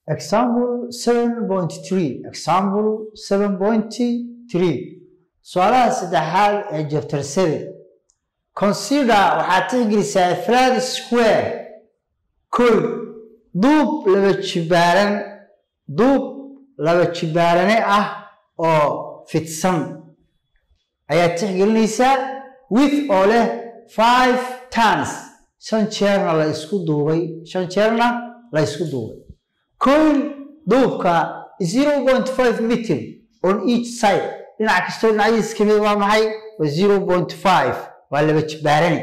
example 7.3 example 7.3 su-aalaha saddexaad ee chapter 7 consider waxaad tixgelisaa flat square kow duub laba jibaaran duub laba jibaarane ah oo fidsan ayaad tixgelinaysaa with oo leh five tons shan jeerna la isku duubay shan jeerna la isku duubay coil duubka zero point five meter on each side dhinac kastoo dhinacyadiis ka mid waa maxay waa zero point five waa laba jibaarane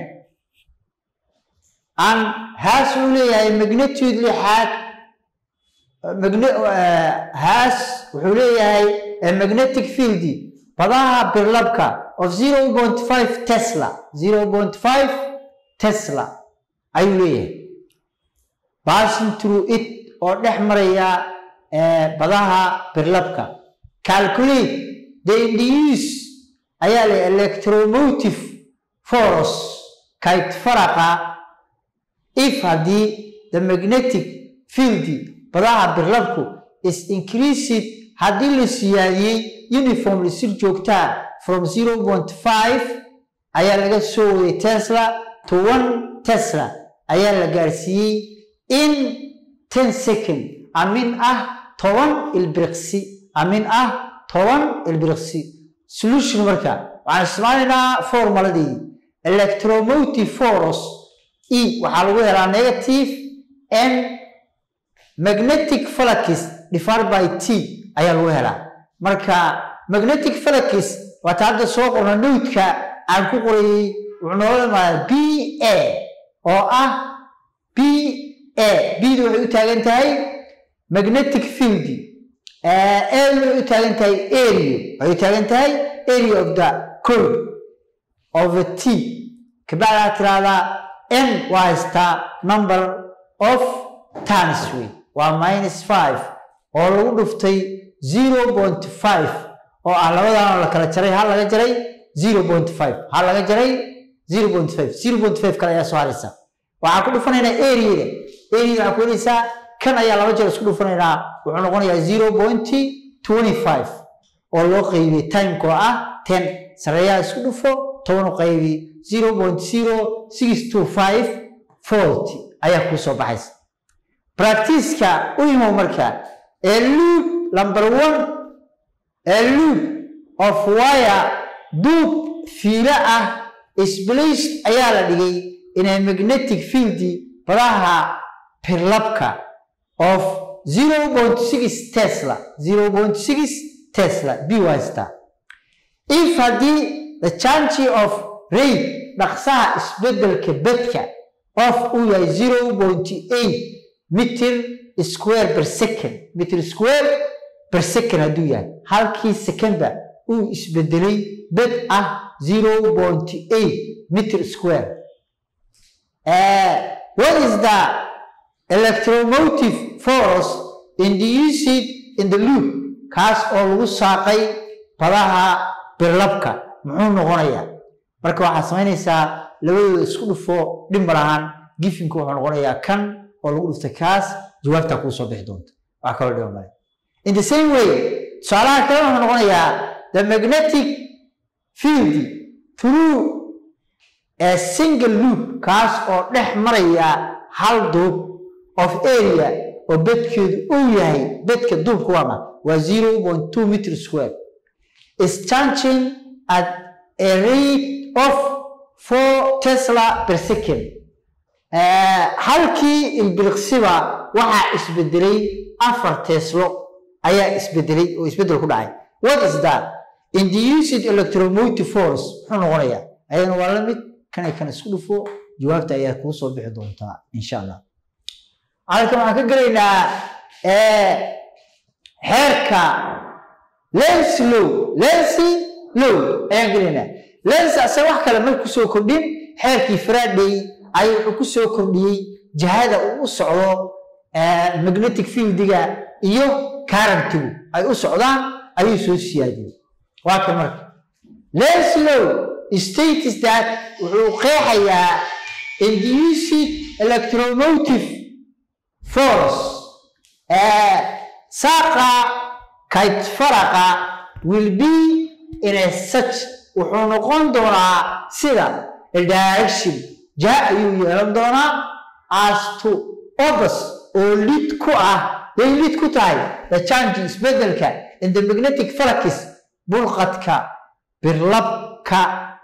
an haas uu leeyahay magnitude lixaad haas wuxuu leeyahay magnetic field badaha birlabka of zero point five tesla zero point five tesla ayuu leeyahay passing through it oo dhex maraya badaha birlabka calculate the induce ayaa le electromotive force kayt faraqa if haddii the magnetic field badaha birlabku is increased haddii la siyaadiyey uniformly si joogtaa from zero point five ayaa laga soo waday tesla to one tesla ayaa la gaarsiiyey in ten second amin ah toban ilbiriqsi amin ah toban ilbiriqsi solution marka waxaan isticmaalaynaa formuladii electromotive force e waxaa lagu helaa negative n magnetic flux divided by t ayaa lagu helaa marka magnetic flux waata hadda soo qorna nowdka aan ku qorayey wuxuu noola imaada b a oo ah b a bdu waxay u taagan tahay magnetic field a waxay u taagan tahay area waxay u taagan tahay area of the code of the t kabacdaa tiraahdaa n waa haystaa number of tans wey waa minus five oo lagu dhuftay zero point five oo ah labadaanoo la kala jaray hal laga jaray zero point five hal laga jaray zero point five zero point five kale ayaa soo haraysa waxaan ku dhufanaynaa areada areada waxaan ku helaysaa kan ayaa laba jeer isku dhufanaynaa wuxuu noqonayaa zero point twenty five oo loo qaybiyey timeka oo ah ten sareeyaha isku dhufo toban u qaybi zero point zero six two five volt ayaa kuu soo baxaysa practiceka u imow marka ee loop number one ee loop of wire duub fiilo ah splaced ayaa la dhigay inay magnetic field badaha pirlabka of zero point six tesla zero point six tesla b wasta if haddii the change of rate dhaqsaha isbedelka bedka of uu yahay zero point eight meter square per second meter square per second hadduu yahay halkii secondba uu isbedelay bed ah zero point eight meter square what is the electromotive force induced in the loop kaas oo lagu saaqay badaha birlabka muxuu noqonayaa marka waxaad samaynaysaa labadooda isku dhufo dhimbar ahaan gifinku wuxuu noqonayaa kan oo lagu dhuftay kaas jawaabtaa kuu soo bixi doonta wax kaloo dhiba male in the same way tusaalaha kale wuxuu noqonayaa the magnetic field through a single loop kaas oo dhex maraya hal duub of area oo bedkeedu uu yahay bedka duubka waama waa zero point two meter square is changing at a rate of four tesla per second halkii ilbiriqsiba waxaa isbedelay afar teslo ayaa isbedelay oo isbedel ku dhacay what is that induced electromotive force muxuu noqonayaa ayadana waa la mid kanay kan isku dhufo jawaabta ayaa kuu soo bixi doontaa insha allah halkan waxaan ka gelaynaa xeerka lency low lency low ayaan gelaynaa lency asaga wax kale mar kusoo kordhin xeerkii faraday ayuu wuxuu ku soo kordhiyey jihada uu u socdo magnetic fieldiga iyo currentigu ay u socdaan ayuu soo siyaadiyey waa kan marka lency low states that wuxuu qeexayaa induced electromotive force saaqa kayt faraqa will be in a such wuxuu noqon doonaa sida a direction jaa ayuu yeelan doonaa as to obus oo lid ku ah yay lid ku tahay the change isbedelka in the magnetic flux bulqadka birlabka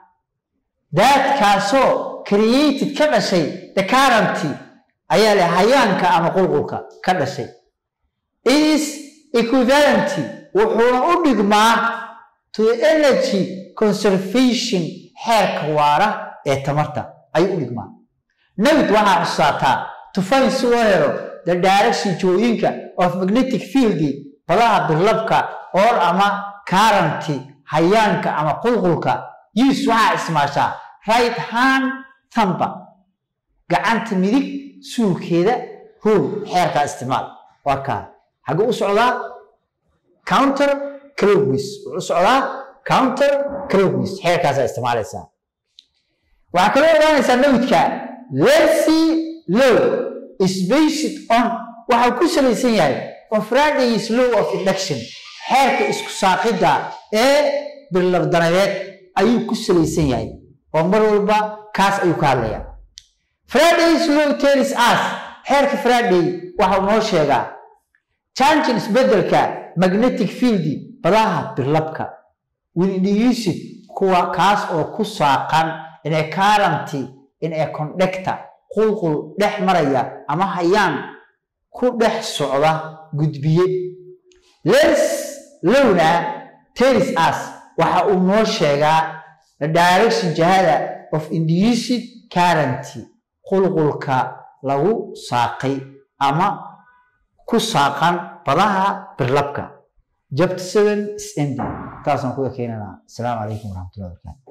daadkaasoo created ka dhashay the currenty ayaa leh hayaanka ama qulqulka ka dhashay is equivalenty wuxuuna u dhigmaa to the energy conservation xeerka waara ee tamarta ayuu u dhigmaa nawd waxaa xusaataa to find si loo helo the direction jooyinka of magnetic field badaha birlabka or ama currenty hayaanka ama qulqulka use waxaa ismaashaa right hand thumba gacanta midig suulkeeda rule xeerkaa isticmaal waa kaa xaguu u socdaa counter clowis wuxuu u socdaa counter clowis xeerkaasaa isticmaalaysaa waxaa kaloo ogaanaysaa nawdka lercy low is based on waxau ku salaysan yahay on friday's law of induction xeerka isku saaqidda ee bilabdanadeed ayuu ku salaysan yahay oo mar walba kaas ayuu ka hadlayaa friday's law tells us xeerka friday waxau noo sheegaa changin isbedelka magnetic field badaha birlabka wilindhiyusid kuwa kaas oo ku saaqan inay currenty inay conductor qulqul dhex maraya ama hayaan ku dhex socda gudbiye lens lowna tells us waxa uu noo sheegaa the direction jihada of induced currenty qulqulka lagu saaqay ama ku saaqan badaha birlabka jabta seven is ending taasaan kuga keenanaa asalaamu calaykum waraxmatullahi wabarakatu